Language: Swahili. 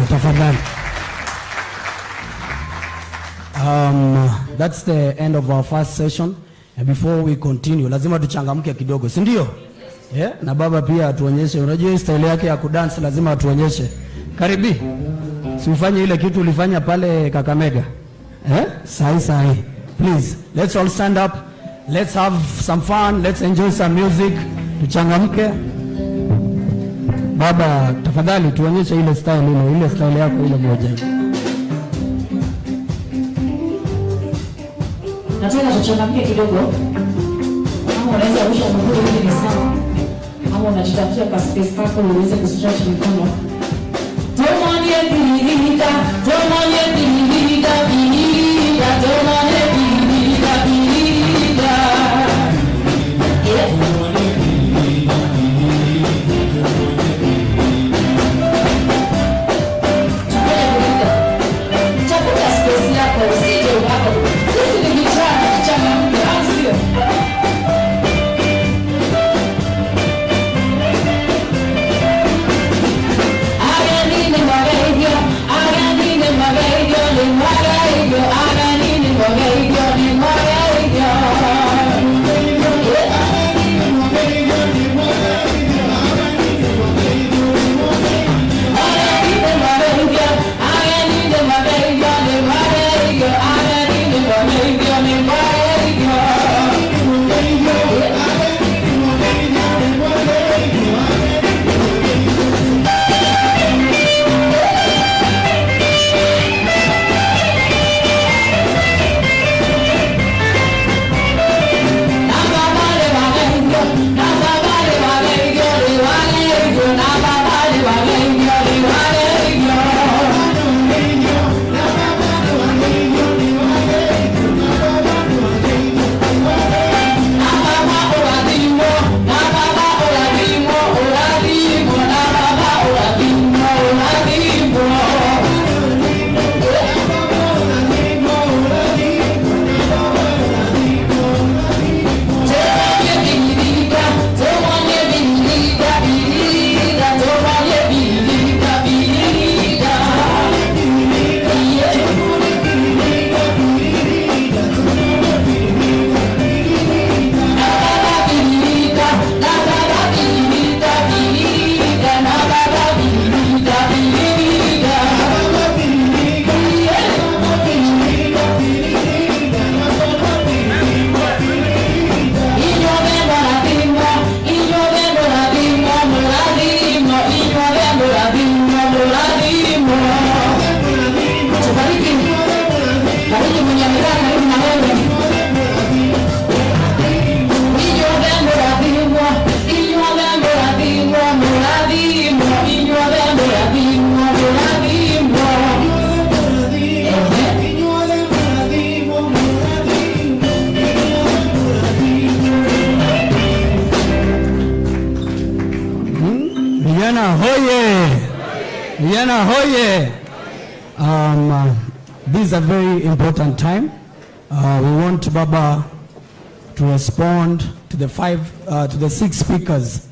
tafadhali. Um, that's the end of our first session. And before we continue, lazima tuchangamke kidogo, si ndio? Yeah? Na baba pia atuonyeshe, unajua hii style yake ya kudance lazima atuonyeshe. Karibi. Si ufanye ile kitu ulifanya pale Kakamega. Eh? Sahi sahi. Please, let's all stand up. Let's have some fun. Let's enjoy some music. Tuchangamke. Baba, tafadhali tuonyeshe ile style ile, ile style yako ile moja. nataka tuchangamke kidogo kama unaweza rusha mguu hivi ni sawa ama unajitafutia ka space kako uweze kustretch mikono tomanye bililika tomanye bililika bililika tomanye bililika bililika yeah. Tafuta space yako usije ukako. Sisi ni vijana, tuchangamke, au sio? Haga nini mwaga hivyo, haga nini mwaga hivyo, ni mwaga hivyo, haga nini mwaga hivyo, ni mwaga hivyo. Haga nini mwaga hivyo, haga nini mwaga hivyo, ni mwaga hivyo, haga nini mwaga hivyo, ni mwaga hivyo. Bariki mwenye amekaa karibu na wewe. Inywa vembo la bingwa, inywa vembo la bingwa, mula bingwa, inywa vembo la bingwa, mula bingwa. Ehe. Vijana hoye! Vijana hoye! Um, uh, this is a very important time. Uh, we want Baba to respond to the five, uh, to the six speakers